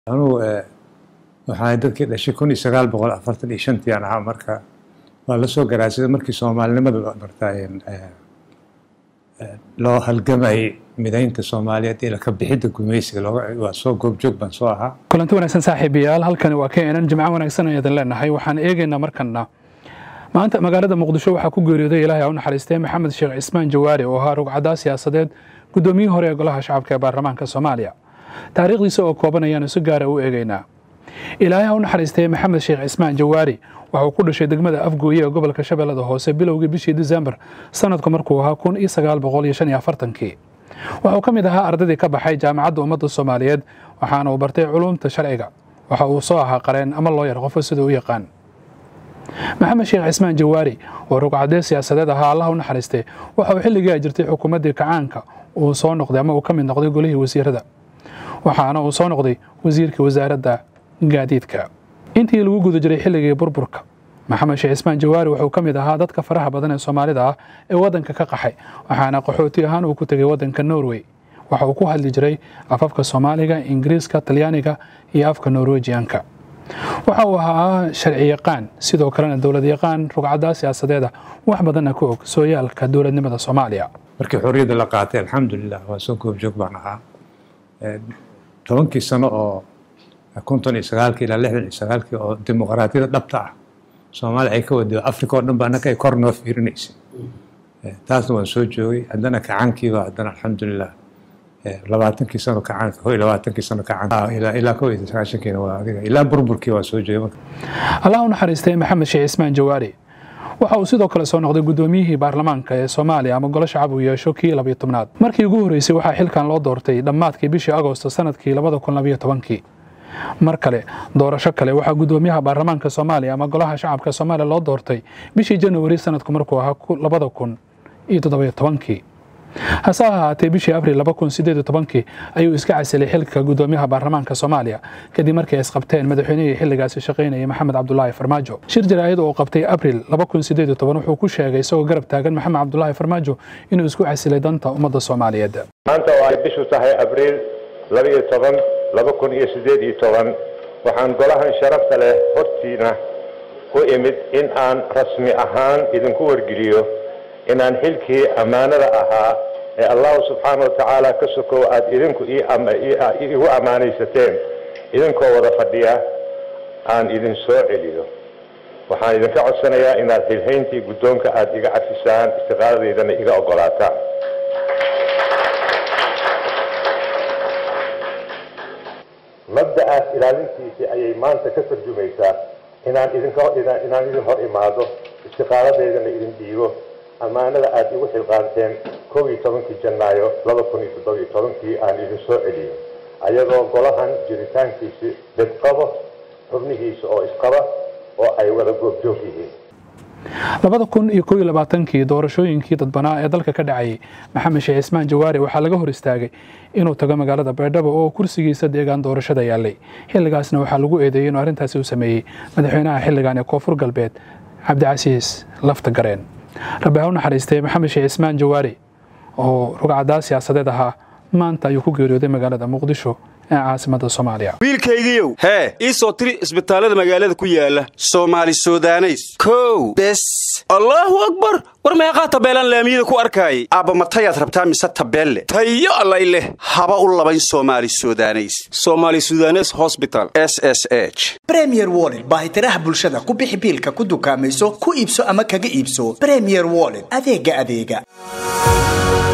anugu waxaa dadkii dhashay kun iyo sagaal boqol afartan iyo shantii aan ahaa marka waa la soo garaasada markii soomaalinimada martaa loo halgamayay midaynta soomaaliyeed iyo laka bixidda gumaysiga waa soo goobjoog baan soo ahaa kulanti wanaagsan saaxiibayaal halkani waa keenan jimco wanaagsan ayaadan leenahay waxaan eegaynaa markana maanta magaalada muqdisho waxaa ku geeriyooday ilaahay u naxariistay maxamed sheekh cismaan jawaari oo ahaa rugcadaa siyaasadeed guddoomiyihii hore ee golaha shacabka ee baarlamaanka soomaaliya taariikhdiisa oo kooban ayaanu si gaara u eegaynaa ilaahay ha u naxariistay maxamed sheekh cismaan jawaari waxa uu ku dhashay degmada afgooye ee gobolka shabeellada hoose bilowgii bishii disembar sanadku markuu ahaa kun iyo sagaal boqol iyo shan iyo afartankii waxauu ka mid ahaa ardaydii ka baxay jaamacadda ummadda soomaaliyeed waxaana uu bartay culuumta sharciga waxa uu soo ahaa qareen ama looyar qofo sida u yaqaan maxamed sheekh cismaan jawaari oo rugcadee siyaasadeed ahaa allah u naxariistay waxa uu xilligii ay jirtay xukuumaddii kacaanka uu soo noqday ama uu ka mid noqday golihii wasiirada waxaana uu soo noqday wasiirkii wasaaradda gaadiidka intii lagu guda jiray xilligii burburka maxamed sheekh cismaan jawaari wuxuu ka mid ahaa dadka faraha badan ee soomaalida ah ee waddanka ka qaxay waxaana qaxooti ahaan uu ku tegay waddanka norway waxa uu ku hadli jiray afafka soomaaliga ingiriiska talyaaniga iyo afka norwejianka waxa uu ahaa sharci yaqaan sidoo kalena dowlad yaqaan rugcaddaa siyaasadeeda wax badanna ka og sooyaalka dowladnimada soomaaliya markii xorriyadda la qaatay alxamdulilah waa soo goobjoog baan ahaa tobankii sano oo konton iyo sagaalkii ilaa lixdan iyo sagaalkii oo dimuqraadiyada dhabta ah soomaaliya ay ka wada africa oo dhan ba annaka ay kor noo fiirinaysay taasna waan soo joogay haddana kacaankiiba haddana alxamdulilah labaatankii sano kacaanka ho labaatankii sano kacaanka ilaa kow iyo sagaashankiina waa adiga ilaa burburkii waa soo joogay marka allah u naxariistay maxamed sheekh cismaan jawaari waxa uu sidoo kale soo noqday guddoomiyihii baarlamaanka ee soomaaliya ama golo shacab uu yeesho kii labiyo tobnaad markii ugu horreysay waxaa xilkan loo doortay dhammaadkii bishii agosto sanadkii labada kun labiyo tobankii mar kale doorasho kale waxaa guddoomiyaha baarlamaanka soomaaliya ama golaha shacabka soomaaliya loo doortay bishii januari sanadku markuu ahaa labada kun iyo toddobiyo tobankii hase ahaatee bishii abril laba kun sideed iyo tobankii ayuu iska casilay xilka guddoomiyaha baarlamaanka soomaaliya kadib markii ay isqabteen madaxweynihii xilligaasi shaqaynayay maxamed cabdulaahi farmaajo shir jaraa'id oo qabtay abril laba kun sideed iyo toban wuxuu ku sheegay isagoo garab taagan maxamed cabdulaahi farmaajo inuu isku casilay danta ummadda soomaaliyeed maanta oo ay bishu tahay abriil labaiyo toban laba kun iyo siddeed iyo toban waxaan golahan sharafta leh hortiina ku imid in aan rasmi ahaan idinku wargeliyo inaan xilkii ammaanada ahaa ee allahu subxaana wa tacaala ka sokow aada idinku igu ammaanaysateen idinkoo wada fadhiya aan idin soo celiyo waxaan idinka codsanayaa inaad xilhayntii guddoonka aada iga cafisaan istiqaadadeydana iga oggolaataan mabda'aas ilaalintiisii ayay maanta ka tarjumaysaa inaan idinkinaan idin hor imaado istiqaaladeydana idin dhiibo ammaanada aada igu xilqaanteen kow iyo tobankii janaayo laba kun iyo toddobiyo tobankii aan idin soo celiyo ayadoo golahan jiritaankiisi dadqabo xubnihiisa oo isqaba oo ay wada goobjoog yihiin labada kun iyo kow iyo labaatankii doorashooyinkii dadbanaa ee dalka ka dhacayay maxamed sheekh cismaan jawaari waxaa laga hor istaagay inuu tago magaalada baydhabo oo kursigiisa deegaan doorashada yaallay xilligaasna waxaa lagu eedeeyey inuu arrintaasi u sameeyey madaxweynaha xilligan ee koonfur galbeed cabdicasiis lafta gareen rabbi ha u naxariistay maxamed sheekh cismaan jawaari oo rugcadaa siyaasadeed ahaa maanta ayuu ku geeriyooday magaalada muqdisho ee caasimada soomaaliya wiilkaygiiow hee ii soo tiri isbitaallada magaalada ku yaala soomaali sudaneys kow bes allaahu akbar war meeqaa tabeelaan laamiyada ku arkaayay aabba matayaad rabtaa mise tabeelle tayo allay leh haba u labayn soomaali sudaneys somaali sudanes hosbital s s h bremier wollet baahitiraha bulshada ku bixi biilka ku dukaamayso ku iibso ama kaga iibso bremier wollet adeega adeega